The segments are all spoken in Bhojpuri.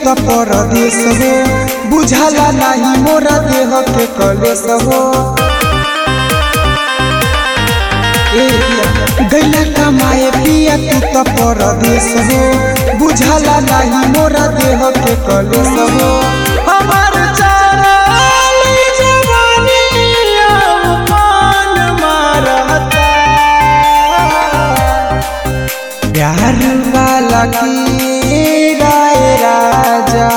त परदेश हो बुझाला नाही मोरा देह के कलेश हो ए पिया, गैला कमाए पिया तू त परदेश हो बुझाला नाही मोरा देह के कलेश हो हमार चाराली जवानी अवमान मारता प्यार वाला की राय राजा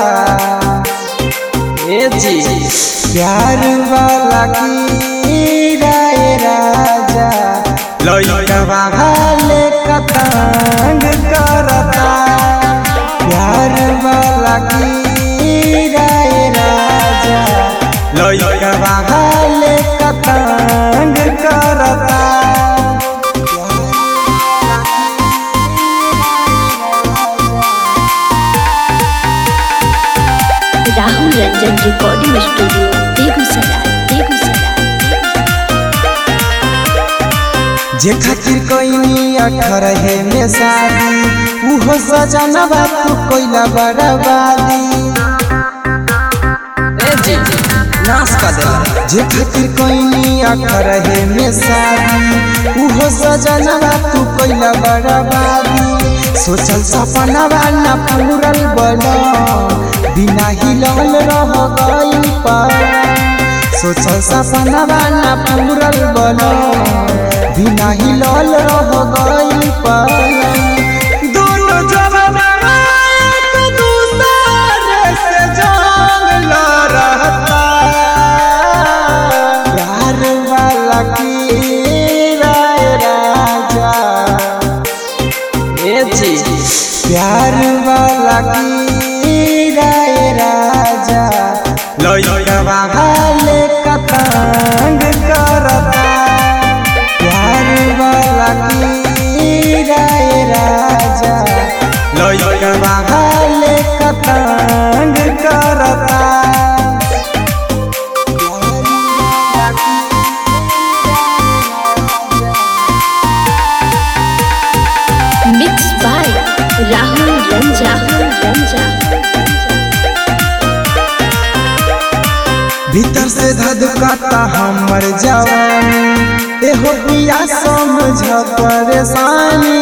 ए जी प्यार वाला की राय राजा लइका हाले कतंग करता प्यार वाला की राय राजा लइका हाले कतंग करता राहुल रंजन रिकॉर्डिंग स्टूडियो बेगूसराय बेगूसराय जे खातिर कोई अठारह में शादी उहो सजना बात तू कोइला बर्बादी नाश कर देला जे खातिर कोई अठारह में शादी उहो सजना बात तू कोइला बर्बादी सोचल सपना वाला पूरल बना बिना हिलल रह गई पर सोचल सपना वाला पूरल बना बिना हिलल रह गई पर दोनों जवाना एक दूसरे से जंग लड़ता प्यार वाला की राय राजा ए जी प्यार वाला की राय राजा लइका हाले कतंग करता प्यार वाला की राय राजा लइका हाले कतंग करता मिक्स बाय राहुल रंजन राहुल रंजन भीतर से धधकाता हमर जवानी एहो पिया समझ परेशानी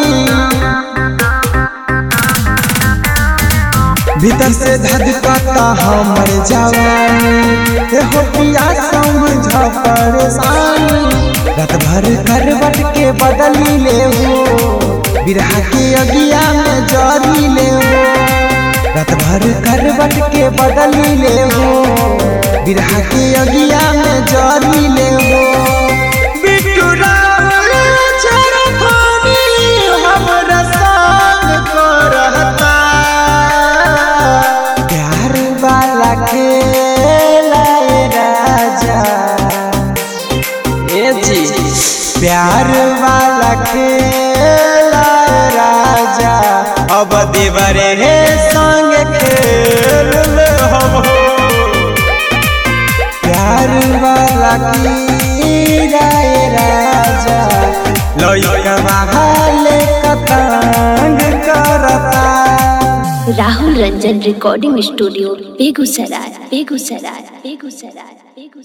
भीतर से धधकाता हमर जवानी एहो पिया समझ परेशानी रात भर करवट के बदली ले हो बिरहा के अगिया में जरी ले हो रात भर करवट के बदली ले हो बिरहा के अगिया में जरी ले हो बिट्टू रावल चरखानी हमरा संग करता प्यार वाला खेला ए राजा ए जी प्यार वाला खेला ए राजा अब देवरे हे संग खेल ले हम हो प्यार वाला की राय राजा लइका हाले कतंग करता राहुल रंजन रिकॉर्डिंग स्टूडियो बेगूसराय बेगूसराय बेगूसराय बेगूसराय